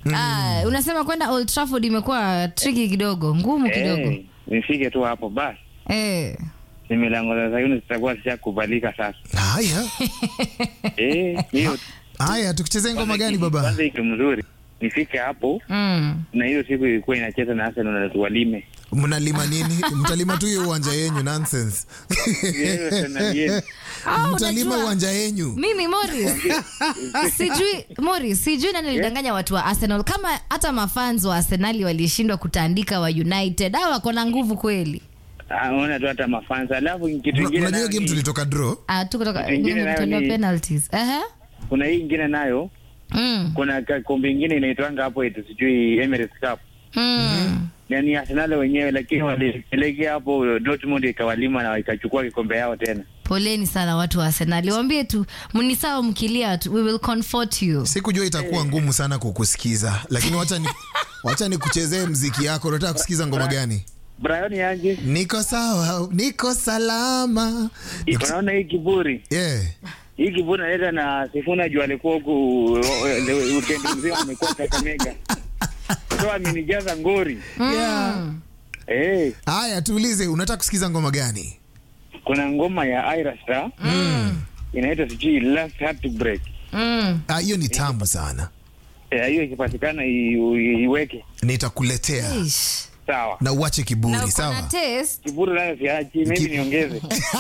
Ah, unasema kwenda Old Trafford imekuwa tricky kidogo, ngumu kidogo. Eh, nifike tu hapo basi. Eh. Ni milango za Sayuni zitakuwa zishakubalika sasa. Haya, Eh, hiyo haya, tukichezea ngoma gani baba? Kwanza hiki mzuri. Nifike hapo Mm. na hiyo siku ilikuwa inacheza na Arsenal na tuwalime. Mnalima nini? Mtalima tu hiyo uwanja yenyu, nonsense. Hiyo Arsenal yenu. Ah, Mtalima unajua- uwanja yenyu. Mimi Morris. sijui Morris, sijui nani alidanganya watu wa Arsenal kama hata mafans wa Arsenali walishindwa kutaandika wa United. Hao wako na nguvu kweli. Ah, Ona tu hata mafansa. Alafu kitu Mna- kingine Unajua nayo game ni- tulitoka draw. Ah, tu kutoka Ingine nayo kutolewa ni- penalties. Ehe. kuna hii ingine nayo Mm. kuna ka- kombe ingine inaitwanga hapo eti sijui Emirates Cup. Mm. Na ni Arsenal wenyewe lakini walipelekea hapo Dortmund ikawalima na ikachukua kikombe yao tena. Poleni sana watu wa Arsenal. Waambie tu mnisawa mkilia tu, we will comfort you. Sikujua itakuwa ngumu sana kukusikiza, lakini wacha ni wacha nikuchezee mziki yako. Unataka kusikiza ngoma gani? Brian Yaje, Niko sawa, niko salama. Nikus- unaona hii kiburi Yeah. hii kiburi naleta na Sifuna juu alikuwa huku weekend mzima amekuwa Kakamega, so amenijaza ngori Yeah. eh. Haya, tuulize, unataka kusikiza ngoma gani? Kuna ngoma ya Ira Star inaitwa sijui Last Heartbreak. Mm. Ah, hiyo ni tamu sana, Eh, hiyo ikipatikana i- i- iweke nitakuletea Ish. sawa. na uache Na kiburi, uko na sawa? taste Kiburi nayo siachi, maybe niongeze.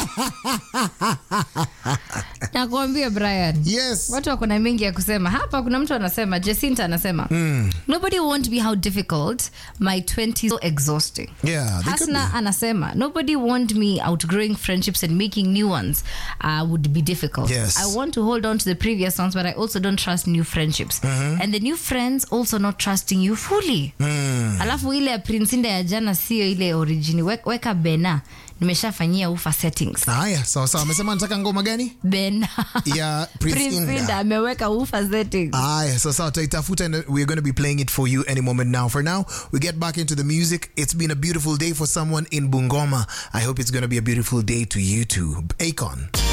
nakuambia Brian. Yes. Watu wako na mengi ya kusema hapa. Kuna mtu anasema, Jacinta anasema nobody won't be how difficult my 20s so exhausting. Yeah, they could Hasna anasema nobody want me outgrowing friendships and making new ones uh, would be difficult. Yes. I want to hold on to the previous ones, but I also don't trust new friendships. And the new friends also not trusting you fully. Alafu ile ya Prince Inda ya jana sio ile origini. We- Weka Bena. Nimeshafanyia ufa settings. Haya, sawa sawa. Amesema nataka ngoma gani? Bena. Ya Prince Prince Inda. Inda ameweka ufa settings. Aya, so sawa, taitafuta and we're going to be playing it for you any moment now. For now, we get back into the music. It's been a beautiful day for someone in Bungoma. I hope it's going to be a beautiful day to you too. Akon.